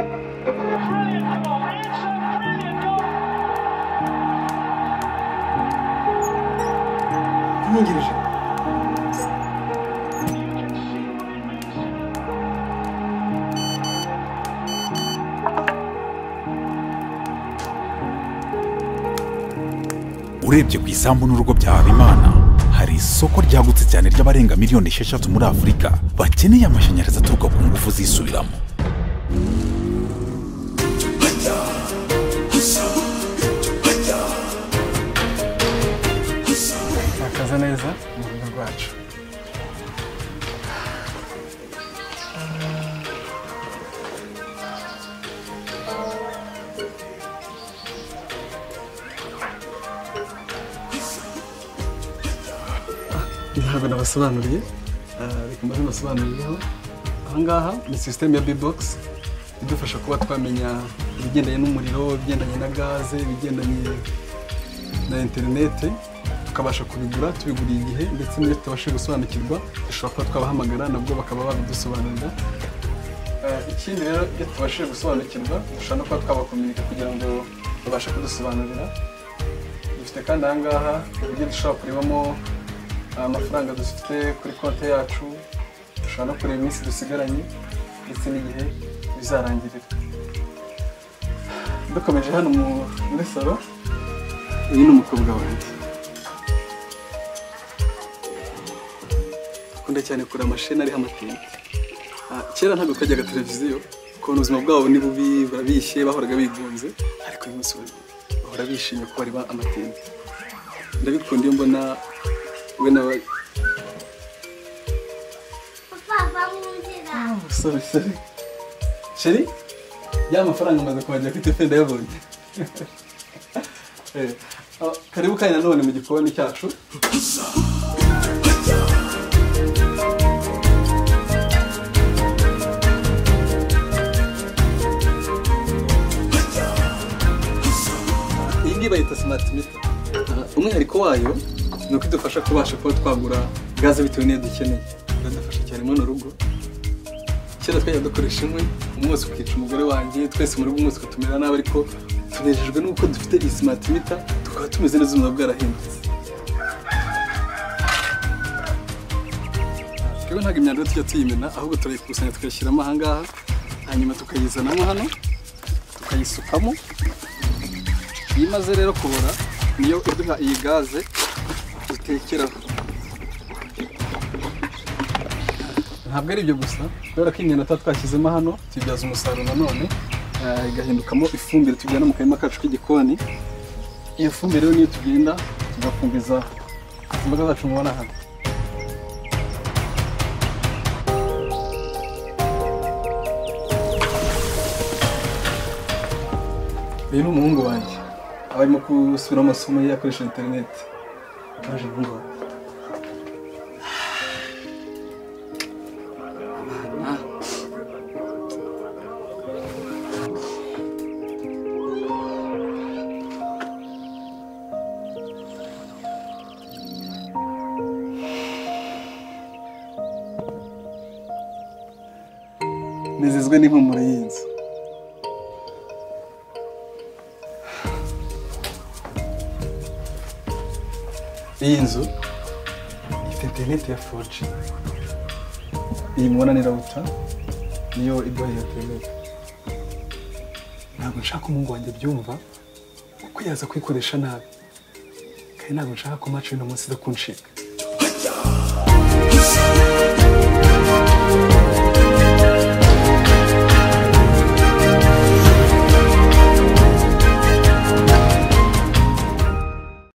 Brilliant goal. It's a brilliant goal. Kimin girecek? You can see what it means to them. urebye ku isambu n'urugo bya habimana hari isoko ryagutse cyane ry'abarenga miliyoni esheshatu muri afurika bakeneye amashanyarazi aturuka ku ngufu zisubiramo Twakaza neza umubiri rwacu. ntabwo nabasobanuriye ah, reka mbaze mbasobanurireho aha ngaha ni sisiteme ya b-box idufasha kuba twamenya ibigendanye n'umuriro ibigendanye na gaze ibigendanye na interineti tukabasha kubigura tubiguriye igihe ndetse n'iyo tutabashije gusobanukirwa dushobora kuba twabahamagara nabwo bakaba babidusobanurira Eh, ikindi rero iyo tubashije gusobanukirwa dushobora no kuba twabakominika kugira ngo babashe kudusobanurira dufite kandi aha ngaha uburyo dushobora kurebamo amafaranga dufite kuri konti yacu dushobora no kureba iminsi dusigaranye ndetse n'igihe bizarangirira dukomeje hano mu- muri salo uyu ni umukobwa wanjye akunda cyane kureba amasheni ariho amatente Ah, kera ntabwo kajyaga televiziyo kubona ubuzima bwabo ni bubi barabishye bahoraga bigunze ariko uyu munsi we bahora bishimye ko bareba amatente ndabikunda iyo mbona we na we- Papa mu nzira sorry sorry sheri ya mafaranga maze kubajya kuri tefe ndayabonye Eh, ah, karibu kandi nanone mu gikoni cyacu iyi ngiyi bayita simati mita umwihariko wayo ni uko idufasha kubasha kuba twagura gaze bitewe n'iyo dukeneye iradufasha cyane muri runo rugo kera twajya dukoresha inkwi umwotsi ukica umugore wanjye twese muri rugo umwotsi ukatumera nabi ariko tunejejwe n'uko dufite iyi simati mita tukaba tumeze neza ubuzima bwarahindutse twebwe ntabwo imyanda tujya tuyimena ahubwo turayikusanya tukayishyiramo aha ngaha hanyuma tukayizanamo hano tukayisukamo iyo imaze rero kubora niyo iduha iyi gaze dutekeraho ntabwo ari ibyo gusa kubera ko inyana tuba twashyizemo hano tubibyaza umusaruro nanone eh, igahindukamo ifumbire tujyana mu karima kacu k'igikoni iyo fumbire rero niyo tugenda tugafumbiza imboga zacu mubona hano uyu ni umuhungu wanjye aba arimo gusubiramo amasomo ye akoresha interineti aje umuhungu wanjye nezezwe n'impumuro y'inzu iyi nzu ifite interineti ya foji iyi mubona ni rawuta niyo iduha iyo interineti ntabwo nshaka ko umuhungu wanjye abyumva kuko yaza kuyikoresha nabi kandi ntabwo nshaka ko mace uno munsi iza kuncika